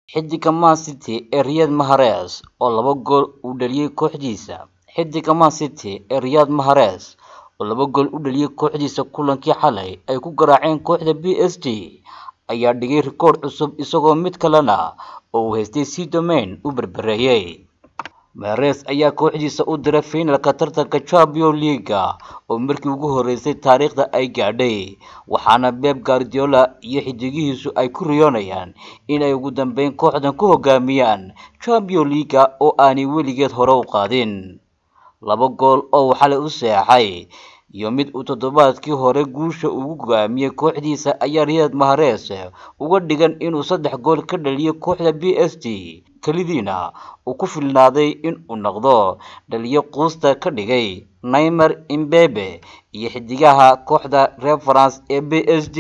Xiddiga Man City ee Riyad Mahrez oo laba gool u dhaliyay kooxdiisa Xiddiga Man City ee Riyad Mahrez oo laba gool u dhaliyay kooxdiisa kulankii xalay ay ku garaaceen kooxda PSG ayaa dhigay rikoodh cusub isagoo mid kalena oo uu haystay Saint-Domingue u barbareeyay. Mahrez ayaa kooxdiisa u diray finalka tartanka Champions League oo markii ugu horeysay taariikhda ay gaadhay, waxaana Pep Guardiola iyo xiddigihiisu ay ku riyoonayaan in ay ugu dambeyn kooxdan ku hogaamiyaan Champions League oo aanay weligeed hore u qaadin. Laba gool oo uu xalay u saxeexay iyo mid uu toddobaadkii hore guusha ugu go'aamiyay kooxdiisa ayaa Riyad Mahrez uga dhigan inuu saddex gool ka dhaliyay kooxda PSG, kalidiina uu ku filnaaday in uu noqdo dhaliye quusta ka dhigay Neymar, Mbappe iyo xiddigaha kooxda reer France ee PSG.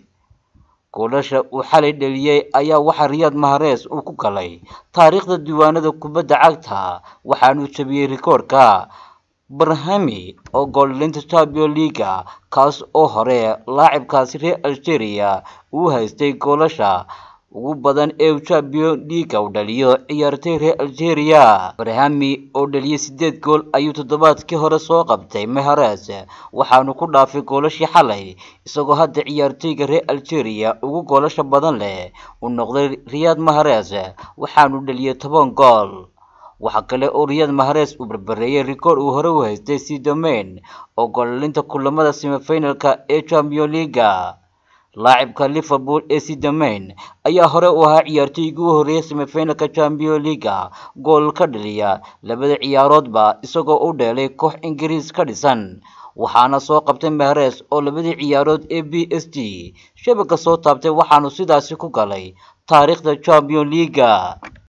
Goolasha uu xalay dhaliyay ayaa waxaa Riyad Mahrez uu ku galay taariikhda diiwaanada kubadda cagta, waxaana uu jabiyay rikoodhka Brahimi oo gool dhalinta Champions League, kaas oo hore laacibkaasi reer Algeria uu haystay goolasha ugu badan ee uu Champions League u dhaliyo ciyaartoy reer Algeria. Brahimi oo dhaliyay sideed gool ayuu toddobaadkii hore soo qabtay Mahrez, waxaana ku dhaafay goolashii xalay, isagoo hadda ciyaartoyga reer Algeria ugu goolasha badan leh uu noqday Riyad Mahrez, waxaana uu dhaliyay toban gool. Waxa kale oo Riyad Mahrez uu barbareeyay rikoodh uu hore u haystay Saint-Domingue oo gool dhalinta kulamada semi-finalka ee Champions League. Laacibka Liverpool ee Saint-Domingue ayaa hore u ahaa ciyaartoygii ugu horeeyay semi-finalka Champions League gool ka dhaliya labada ciyaaroodba isagoo u dheelay koox Ingiriis ka dhisan, waxaana soo qabtay Mahrez oo labadii ciyaarood ee PSG shabagga soo taabtay waxaana sidaasi ku galay taariikhda Champions League.